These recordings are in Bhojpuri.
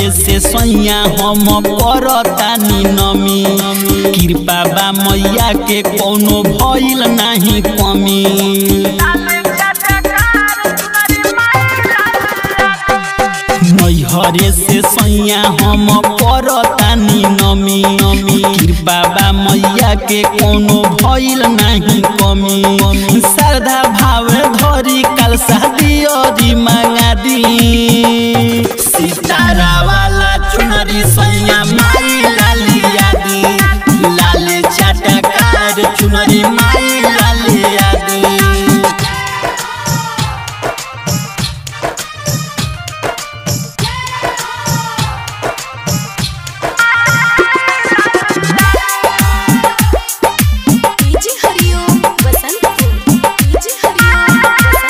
से सैया हम करतानी नमी कृपा बा मैया के कोनो भइल नाही कमी मैहरे से सैया हम करतानी नमी नमी कृपा बा मैया के कोनो भइल नाही कमी श्रद्धा भाव धरी कल शादी अरी मांगा दी सितारा वाला चुनरी सैया माई लालिया दी लाल चटकार चुनरी माई लालिया दी डीजे हरिओम बसंतपुर डीजे हरिओम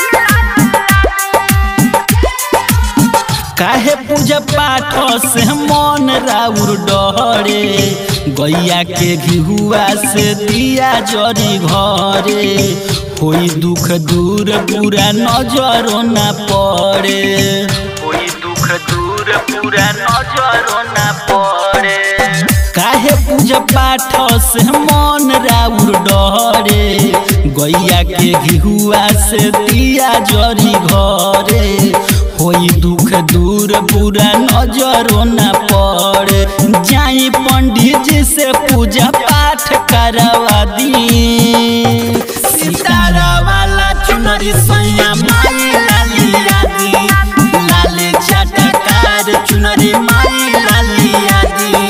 बसंतपुर काहे पूजा पाठ से मन राउर डरे गैया के घिहुआ से दिया जरी घरे होई दुख दूर पूरा नजरो ना पड़े होई दुख दूर पूरा नजरो ना पड़े काहे पूजा पाठ से मन राउर डरे गैया के घिहुआ से दिया जरी घरे होई दुख दूर पूरा नजरो न पड़े जाई पंडित जी से पूजा पाठ करवा दी सितारा वाला चुनरी सैया माई लालिया दी लाल चटकार चुनरी माई लालिया दी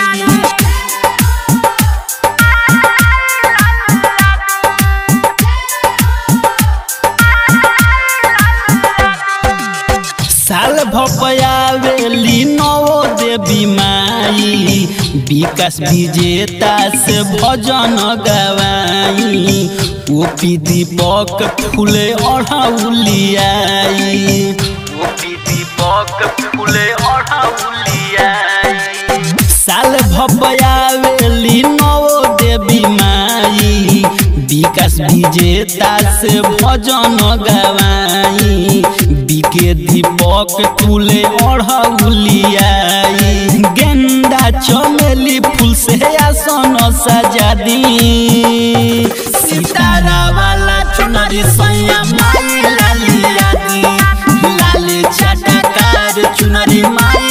साल भपयावेली नवो देवी माई विकास विजेता से भजन गवाई ओपी दीपक फूले ओढ़ाउलियाई ओपी दीपक फूले ओढ़ाउलियाई साल भपयावेली नवो देवी माई विकास विजेता से भजन गवाई बिके दीपक तुले ओढ़ौलियाई गेंदा चमेली फूल से आसन सजा दी सितारा वाला चुनरी सैया माई लालिया दी लाल चटकार चुनरी माई